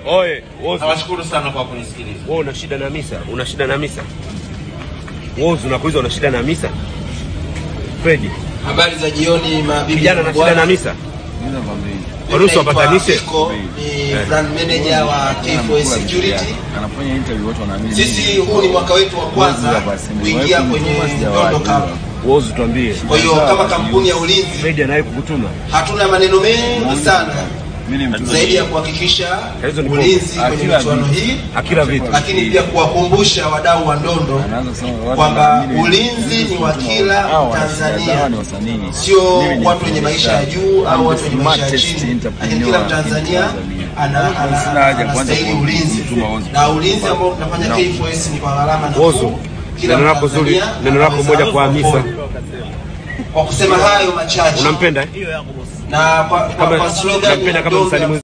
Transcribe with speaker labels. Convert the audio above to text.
Speaker 1: Oye, Wozu,
Speaker 2: Nawashukuru sana kwa kunisikiliza.
Speaker 1: wewe una shida na misa? Una shida na misa? Wozu, nakuuliza una shida na misa? Fredi,
Speaker 3: Habari za jioni mabibi
Speaker 1: kijana
Speaker 3: na
Speaker 1: na shida na
Speaker 3: bwana.
Speaker 1: misa?
Speaker 3: Mimi
Speaker 1: Waruhusu
Speaker 3: naitwa
Speaker 1: wapatanishe?
Speaker 3: Fiko, ni brand manager wa K4S Security.
Speaker 4: anafanya interview watu wanaamini
Speaker 3: Sisi huu ni mwaka wetu wa kwanza kuingia kwenye Nondo Cup.
Speaker 1: Wozu, tuambie.
Speaker 3: Kwa hiyo kama kampuni ya ulinzi
Speaker 1: Fredi anaye kukutuma?
Speaker 3: hatuna maneno mengi sana
Speaker 4: mimi ni mtu
Speaker 3: zaidi ya kuhakikisha
Speaker 1: Hizo ni
Speaker 3: ulinzi kwenye
Speaker 4: Akila
Speaker 3: michuano
Speaker 4: vitu.
Speaker 3: hii,
Speaker 1: Akila vitu.
Speaker 3: lakini pia kuwakumbusha wadau wa ndondo
Speaker 4: anaanza kusema watu
Speaker 3: kwamba
Speaker 4: wanaamini
Speaker 3: ulinzi ni wa kila
Speaker 4: hao
Speaker 3: Mtanzania.
Speaker 4: hawa ni wasanii.
Speaker 3: sio
Speaker 4: Mimi ni
Speaker 3: watu wenye maisha ya juu au watu wenye maisha ya
Speaker 4: smartest
Speaker 3: chini,
Speaker 4: entrepreneur
Speaker 3: lakini kila
Speaker 4: in
Speaker 3: Mtanzania
Speaker 4: Tanzania.
Speaker 3: ana- ana-
Speaker 4: Sina haja ya kuanza
Speaker 3: anastahili
Speaker 4: ku-
Speaker 3: ulinzi,
Speaker 4: kutuma wozu.
Speaker 3: na ulinzi ambao tunafanya
Speaker 4: No.
Speaker 3: K4S ni kwa gharama
Speaker 1: Wozu,
Speaker 3: nafuu. Kila
Speaker 1: neno lako zuri,
Speaker 3: Mtanzania
Speaker 1: neno lako
Speaker 3: anaweza
Speaker 1: moja kwa Hamisa.
Speaker 3: afford. Kwa kusema hayo machache
Speaker 1: Unampenda? eh?
Speaker 3: na kwa, kwa,
Speaker 1: Kama
Speaker 3: kwa slogan
Speaker 1: unampenda
Speaker 3: ya
Speaker 1: kama
Speaker 3: Ndondo
Speaker 1: msanii